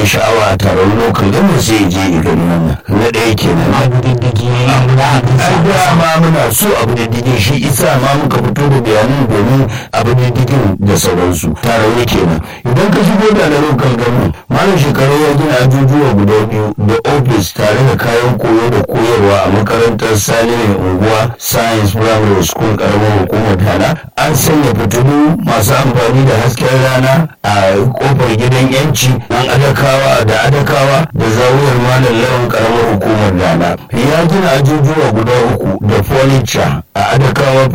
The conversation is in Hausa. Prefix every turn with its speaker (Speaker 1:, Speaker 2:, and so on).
Speaker 1: sha'awa a taron lokal gama sai ya je gani wannan na ɗaya kenan
Speaker 2: abu diddigi
Speaker 1: ai dama muna so abu da digin shi isa ma muka fito da bayanan domin abu da digin da sauransu taron kenan idan ka shigo da na lokal gama malam shekaru ya gina ajujuwa guda biyu da ofis tare da kayan koyo da koyarwa a makarantar sani mai unguwa science primary school karamar hukumar tana an sanya fitilu masu amfani da hasken rana a kofar gidan yanci an adakawa da adakawa da zawuyar malam lawan karamar hukumar dana ya gina ajujuwa guda uku da furniture a adakawa